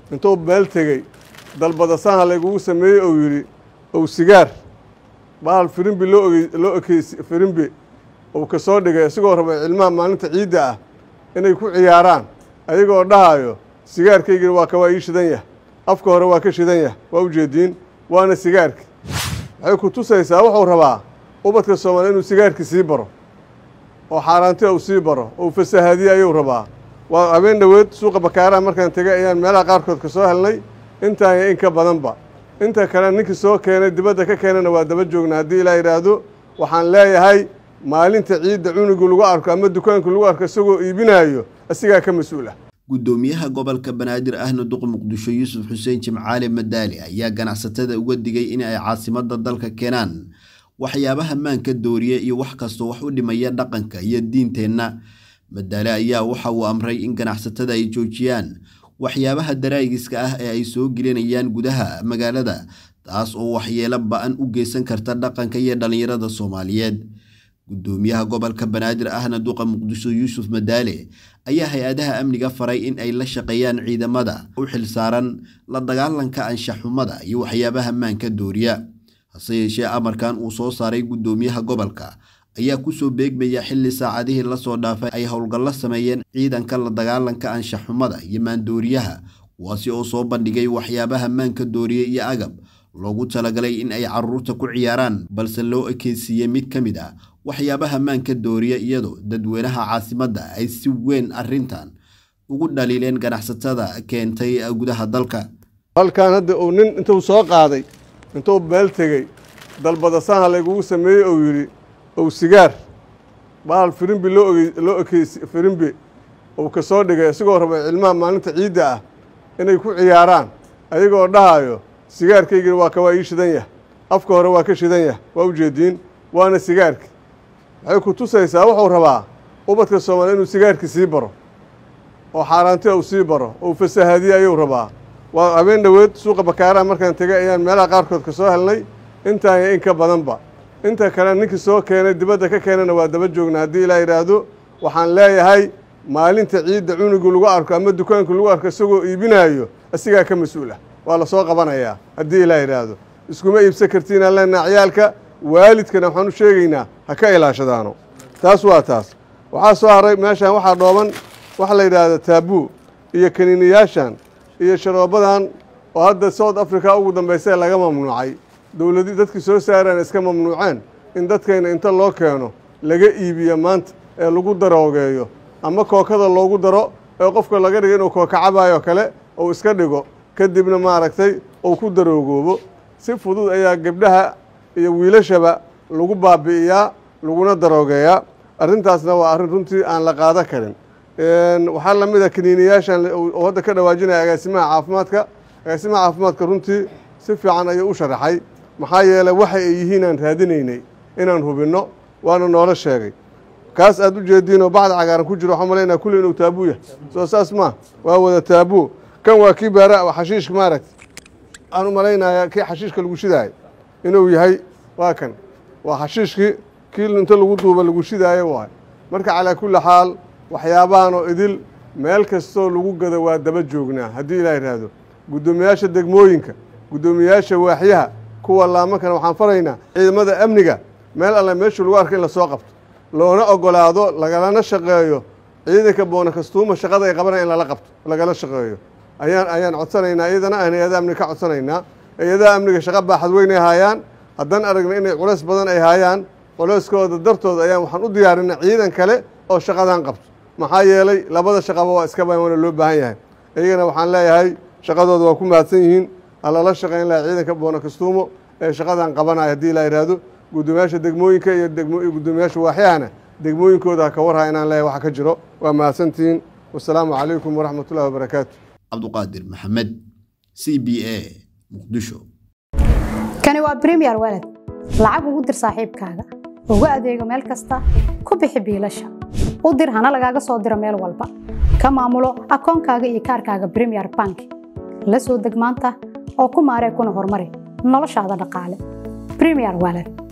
intuu meel tegey dalbadasaha laygugu sameeyey ou yidhi ow sigaar bahal firimbi loo loo ekeysi firimbi uu ka soo dhigay isagoo raba cilmaha maalinta ciidda ah inay ku ciyaaraan ayagoo dhahayo sigaarkaygina waa ka waa ii shidan yah afka hore waa ka shidan yah waa ujeediin waana sigaarki waxay ku tusaysaa wuxuu rabaa ubadka soomaaliya inuu sigaarki sii baro oo xaaraanti uu sii baro oo fasahaadiye ayuu rabaa waa habeen dhoweed suuqa bakaaraha markaan tegay ayaan meelaha qaarkood ka soo helnay intaan iyo in ka badanba inta kale ninkii soo keenay dibadda ka keenana waa daba joognaa haddii ilaa yidhaahdo waxaan leeyahay maalinta ciidda cunugu lagu arko ama dukaanku lagu arko isagoo iibinaayo asigaa ka mas-uul ah gudoomiyaha gobolka banaadir ahna duqa muqdisho yuusuf xuseen jimcaale madaali ayaa ganacsatada uga digay in ay caasimada dalka keenaan waxyaabaha maanka dooriya iyo wax kastoo wax u dhimaya dhaqanka iyo diinteenna madaale ayaa waxa uu amray in ganacsatada ay joojiyaan waxyaabaha daraagiska ah ee ay soo gelinayaan gudaha magaalada taas oo waxyeelo ba-an u geysan karta dhaqanka iyo dhallinyarada soomaaliyeed gudoomiyaha gobolka banaadir ahna duqa muqdisho yuusuf madaale ayaa hay-adaha amniga faray in ay la shaqeeyaan ciidamada u xilsaaran la dagaalanka anshaxumada iyo waxyaabaha maanka dooriya hase yeeshee amarkan uu soo saaray gudoomiyaha gobolka ayaa kusoo beegmaya xilli saacadihii lasoo dhaafay ay howlgallo sameeyeen ciidanka la dagaalanka anshaxumada iyo maandooriyaha kuwaasi oo soo bandhigay waxyaabaha maanka dooriya iyo agab loogu talagalay in ay caruurta ku ciyaaraan balse loo ekeysiiyey mid ka mid ah waxyaabaha maanka dooriya iyadoo dadweynaha caasimadda ay si weyn arrintan ugu dhaliileen ganacsatada keentay gudaha dalka halkan hadda uu nin intuu soo qaaday intuu meel tegey dalbadasaha laygugu sameeyey ou yidhi ow sigaar bahal firimbi loo loo ekeysi firimbi uu ka soo dhigay isagoo raba cilmaha maalinta ciidda ah inay ku ciyaaraan ayagoo dhahayo sigaarkaygina waa ka waa ii shidan yah afka hore waa ka shidan yah waa ujeediin waana sigaarki waxay ku tusaysaa wuxuu rabaa ubadka soomaaliya inuu sigaarki sii baro oo xaaraanti uu sii baro oo fasahaadiye ayuu rabaa waa habeen dhoweed suuqa bakaaraha markaan tegay ayaan meelaha qaarkood ka soo helnay intaan iyo in ka badanba inta kale ninkii soo keenay dibadda ka keenana waa daba joognaa haddii ilaa yidhaahdo waxaan leeyahay maalinta ciidda cunugu lagu arko ama dukaanku lagu arko isagoo iibinaayo asigaa ka mas-uul ah waa la soo qabanayaa haddii ilaa yidhaahdo iskuma iibsan kartiinaan leenaha ciyaalka waalidkana waxaan u sheegaynaa ha ka ilaashadaano taas waa taas waxaa soo haray meeshaan waxaa dhooban waxa la yidhaahda taabuu iyo kaniiniyaashan iyo sharoobadan oo hadda south africa ugu dambaysee laga mamnuucay dowladi dadkii soo saaraan iska mamnuuceen in dadkayna inta loo keeno laga iibiyo maanta ee lagu daroogeeyo ama kookada loogu daro ee qofka laga dhigo inuu kooka cabaayoo kale uu iska dhigo kadibna maaragtay uu ku daroogoobo si fudud ayaa gebdhaha iyo wiilashaba lagu baabi'iyaa laguna daroogeeyaa arrintaasna waa arrin runtii aan la qaado karin waxaa lamid a kaniiniyaashan oo hadda ka dhawaajinaya agaasimaha caafimaadka agaasimaha caafimaadka runtii si fiican ayuu u sharaxay maxaa yeelay waxa ay yihiin aan raadinaynay inaan hubinno waana noola sheegay kaas aad u jeediinoo bacda cagaaran ku jiro waxaan malaynaa kulli inuu taabuu yahay soo saas maa waa wada taabuu kan waa kii baara xashiishka maaragta aan u malaynayaa kii xashiishka lagu shidaayay inuu yahay waa kan waa xashiishkii kii inta lagu duuba lagu shidaayo waay marka calaa kulli xaal waxyaabahan oo idil meel kastoo lagu gado waa daba joognaa haddii ilaa yidhaahdo guddoomiyaasha degmooyinka guddoomiyaasha waaxyaha kuwa laamankana waxaan faraynaa ciidamada amniga meel alle meeshu lagu arko in lasoo qabto loona ogolaado lagalana shaqeeyo ciidanka boonakastuuma shaqada ay qabanaya in lala qabto lagala shaqeeyo ayaan ayaan codsanaynaa iyadana aan hay-adaha amniga ka codsanaynaa hay-adaha amniga shaqa baaxad weyn ay haayaan haddaan aragna inay culays badan ay haayaan culayskooda dartood ayaan waxaan u diyaarinay ciidan kale oo shaqadan qabto maxaa yeelay labada shaqaba waa iska baan waana loo baahan yahay iyagana waxaan leeyahay shaqadooda waa ku mahadsan yihiin halala shaqayn laha ciidanka boonakastuumo ee shaqadan qabanaya haddii la yidhaahdo guddoomiyaasha degmooyinka iyo guddoomiyaasha waaxyahana degmooyinkooda ha ka warha inaan leeyahay waxa ka jiro waa mahadsantihiin wasalaamu calaykum waraxmat ullahi wabarakaatu cabduqaadir maxamed c b a muqdisho kani waa bremiyer walad lacag ugu dir saaxiibkaaga ugu adeego meel kasta ku bixi biilasha u dir hana lagaaga soo diro meel walba ka maamulo akoonkaaga iyo kaarkaaga bremiyer bank la soo deg maanta oo ku maaree kuna horumari noloshaada dhaqaale bremiyer walad